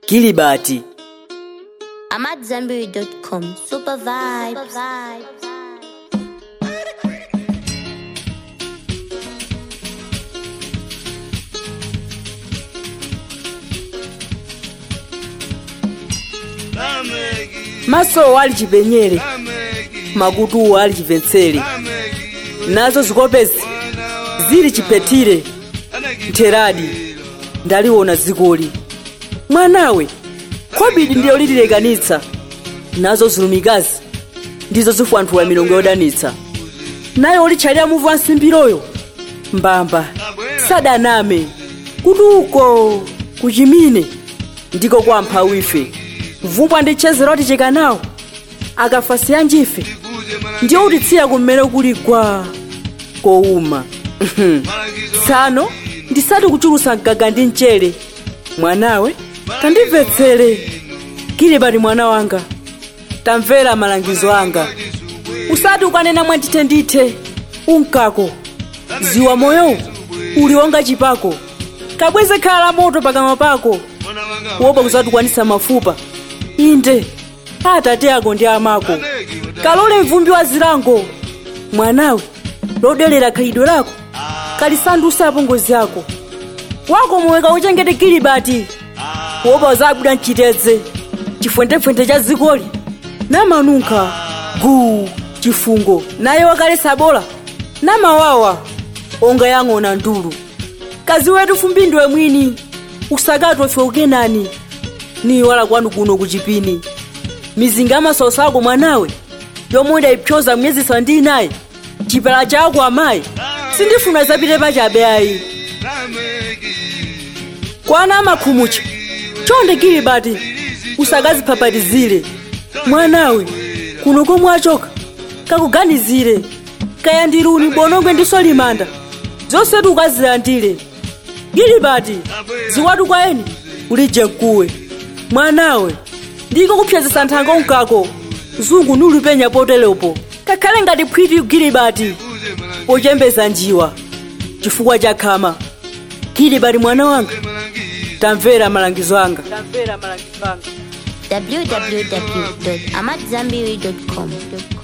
Kilibati. I'm at Zenberry.com. Super vibes. maso ali chipenyere makutu ali chipensere nazo zikopezi zili chipetire ntheradi ndaliona zikoli mwanawe khobidi ndiyo lililekanitsa nazo zulumikazi ndizo zifwanthula milongo yodanitsa naye olitchalira muvu wa nsimbiroyo mbamba sadaname kuti uko kuchimine ndiko kwampha wife vumbwa ndi chezero ati chikanawo akafa siyanjife ndiyo utitsiya kummene kuli gwa kowuma tsano ndisati kuchulusa mgaga ndi mchere mwanawe tandimvetsere kilibati mwana wanga tamvera malangizo anga usati ukanena mwandithe ndithe unkako ziwa moyowu uli wonga chipako kabweze khala la moto pakamwa pako kuopa kusatukwanisa mafupa inde atate ako ndi amako kalole mvumbi wa zilango mwanawe lodelera khalidwe lako kalisandusapo ngozi yako wako moweka uchengete kilibati kuopa zabuda mchitedze chifwentefwente cha zikoli namanunkha guu chifungo naye wakalesa bola namawawa onga yang'ona ndulu kazi wetu fumbi ndiwe mwini usakatwe fe ukenani ni wala kwanu kuno kuchipini mizinga amasoso ako mwanawe yomwe ndayipyoza myezi sandi naye chipala chako amayi sindifuna zapite pachabe ayi kwana amakhumucha chonde kilibati usakazipapatizire mwanawe kuno komwe achoka kakuganizire kaya ndiluni bonongwe ndiso limanda zonsetu ukazilandire gilibati ziwatu kwa eni ulije mkuwe mwanawe ndiko kupyezesa nthanga unkako zungu nulipenya potelepo kakhale ngati phwiti gilibati pochembeza njiwa chifukwa cha khama gilibati mwana wanga tamvera malangizo anga tamvera malangizo anga www.amatzambiri.com.